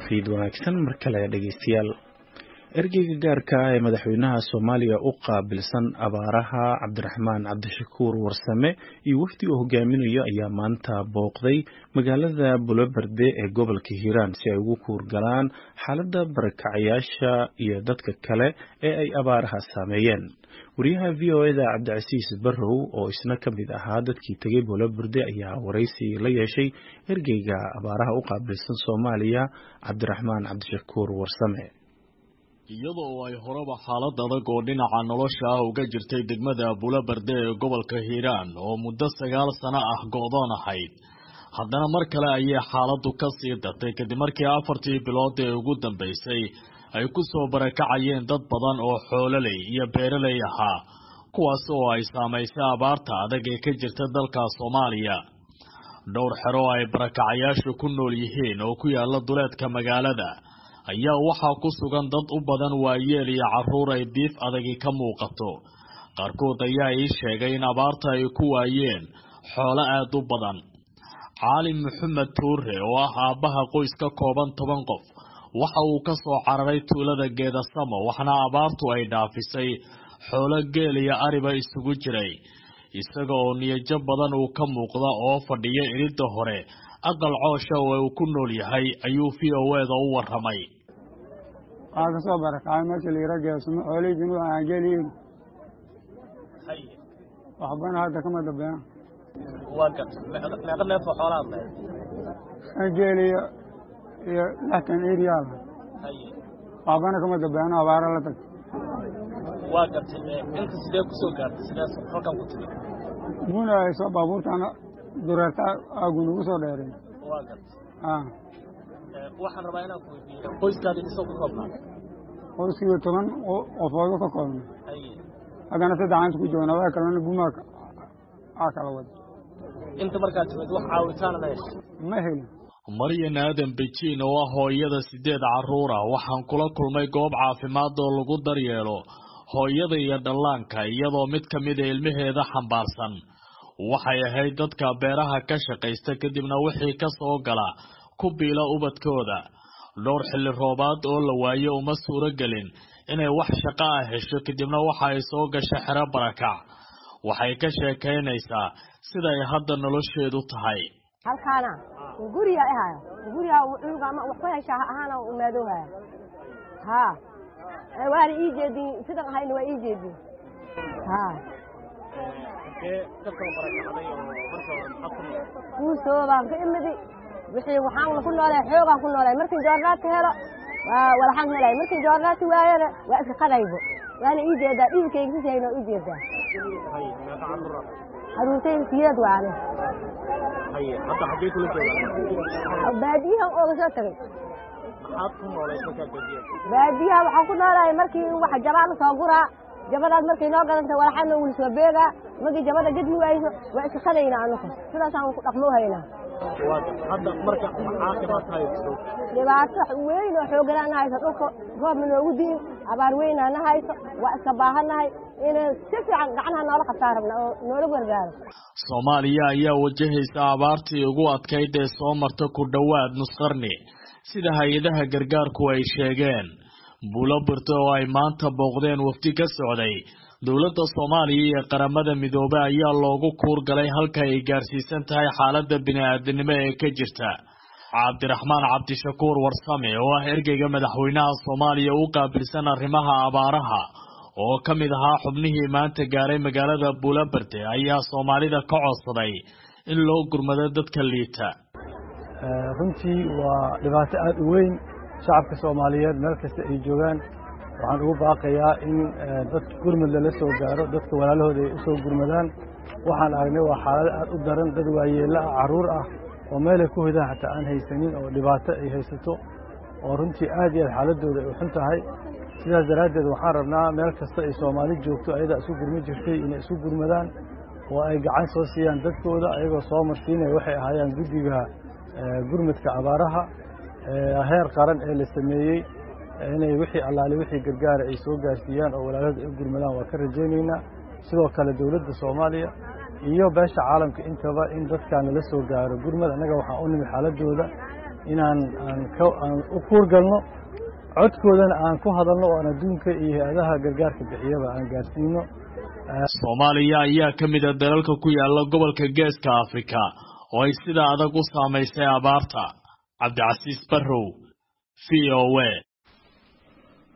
fiid wanaagsan mar kale dhegeystayaal ergeyga gaarka ah ee madaxweynaha soomaaliya u qaabilsan abaaraha cabdiraxmaan cabdishakuur warsame iyo wafdi uu hogaaminayo ayaa maanta booqday magaalada buloberde ee gobolka hiiraan si ay ugu kuurgalaan xaaladda barakacayaasha iyo dadka kale ee ay abaaraha saameeyeen wariyaha v o eda cabdicasiis barrow oo isna ka mid ahaa dadkii tegay buloberde ayaa waraysi la yeeshay ergeyga abaaraha u qaabilsan soomaaliya cabdiraxmaan cabdishakuur warsame iyada oo ay horeba xaalad adag oo dhinaca nolosha ah uga jirtay degmada buloberde ee gobolka hiiraan oo muddo sagaal sano ah go-doon ahayd haddana mar kale ayay xaaladdu ka sii dartay kadib markii afartii bilood ee ugu dambaysay ay ku soo barakacayeen dad badan oo xoololey iyo beeraley ahaa kuwaas oo ay saamaysay abaarta adag ee ka jirta dalka soomaaliya dhowr xero ay barakacayaashu ku nool yihiin oo ku yaala duleedka magaalada ayaa waxaa ku sugan dad u badan waayeel iyo carruur ay diif adagi ka muuqato qaarkood ayaa ii sheegay in abaarta ay ku waayeen xoolo aad u badan caalim maxamed tuure oo ah aabbaha qoys ka kooban toban qof waxa uu ka soo cararay tuulada geedasamo waxna abaartu ay dhaafisay xoolo geel iyo ariba isugu jiray isaga oo niyajo badan uu ka muuqda oo fadhiya iridda hore aqal coosha oo uu ku nool yahay ayuu v o eda u waramay waxaa kasoo barakacay meesha layira geesamo xoolihii aan geeliin waxbana hadda kama dambeeyaan meeqa neefoo xoolaad lahayd shan geeli iyo iyo lixtan eriyaal waxbana kama dambeeyaan abaara la tagtay waa gartay inta sidee ku soo gaartay sidees halkan ku timi buna ay soo baabuurtaana dureerta aagu nagu soo dheereen waa gartay waxaan rabaa inaan ku weydiiyo qoyskaadi isoo ku koobnaa qoyskiiba toban qofoodu ka koobna haddana saddexaanta ku joogna waa kalena bumaa aa kala wada inta markaad timid wax caawitaana ma heshay ma helin maryan aadan bejiin oo ah hooyada sideed carruur ah waxaan kula kulmay goob caafimaad oo lagu daryeelo hooyada iyo dhallaanka iyadoo mid ka mida ilmaheeda xambaarsan waxay ahayd dadka beeraha ka shaqaysta kadibna wixii ka soo gala ku biila ubadkooda dhowr xilli roobaad oo la waayo uma suuro gelin inay wax shaqo ah hesho kadibna waxa ay soo gasha xero barakac waxay ka sheekaynaysaa siday hadda nolosheedu tahay halkaana guriga ahaayo guriga cunuga ama wax ku heshaa ahaana umaadoohaya haa waana ii jeedin sidan ahayna waa ii jeedin haa kuusoo baan ka imidi wixii waxaan ku noolay xoogaan ku noolay markii joornaati helo waa walaxaan helay markii joornaati waayana waa iska qadaybo waana ii jeedaa dhiilkayga sisayna ii jeedaa caruurtayda siyeed waane baadiyahan ooga soo tagay baadiyaha waxaan ku noolahay markii wax jabaa la soo guraa jabadaas markay noo gadanta walaxana wuli soo beegaa markii jabada gadmi wayso waa iska qadaynaa anuku sidaasaan ku dhaqmo haynaa dhibaato weyn oo xooganaa na hayso dhulka roobna noogu diin abaar weynaa na hayso waa iska baahannahay inay si fiican gacnaha noola qabtaan rabna oo noola gargaaro soomaaliya ayaa wajahaysa abaartii ugu adkayd ee soo marta ku dhowaad nusqarni sida hay-adaha gargaarku ay sheegeen bulobirte oo ay maanta booqdeen wafdi ka socday dowladda soomaaliya iyo qaramada midoobe ayaa loogu kuurgalay halka ay gaarsiisan tahay xaaladda bini-aadanimo ee ka jirta cabdiraxmaan cabdishakuur warsame oo ah ergeyga madaxweynaha soomaaliya u qaabilsan arrimaha abaaraha oo ka mid ahaa xubnihii maanta gaaray magaalada buloberde ayaa soomaalida ka codsaday in loo gurmado dadka liita runtii waa dhibaato aada u weyn shacabka soomaaliyeed meel kasta ay joogaan waxaan ugu baaqayaa in dadka gurmud lala soo gaaro dadka walaalahooda ay u soo gurmadaan waxaan aragnay waa xaalado aad u daran dad waayeella ah carruur ah oo meelay ku hidaan xataa aan haysanin oo dhibaato ay haysato oo runtii aad iyo aad xaaladooda ay u xun tahay sidaas daraaddeed waxaan rabnaa meel kasta ay soomaali joogto ayadaa isu gurmi jirtay inay isu gurmadaan oo ay gacan soo siiyaan dadkooda ayagoo soo marsiinaya waxay ahaayaan guddiga gurmudka abaaraha heer qaran ee la sameeyey inay wixii allaale wixii gargaara ay soo gaarsiiyaan oo walaalahooda ay u gurmadaan waa ka rajaynaynaa sidoo kale dowladda soomaaliya iyo beesha caalamka intaba in dadkan lala soo gaaro gurmad annaga waxaan u nimi xaaladooda inaan aan ka aan u kuurgalno codkoodana aan ku hadalno oo aan adduunka iyo hay-adaha gargaarka bixiyaba aan gaarsiino soomaaliya ayaa ka mid a dalalka ku yaala gobolka geeska afrika oo ay sida adag u saamaysay abaarta cabdicasiis barrow v o a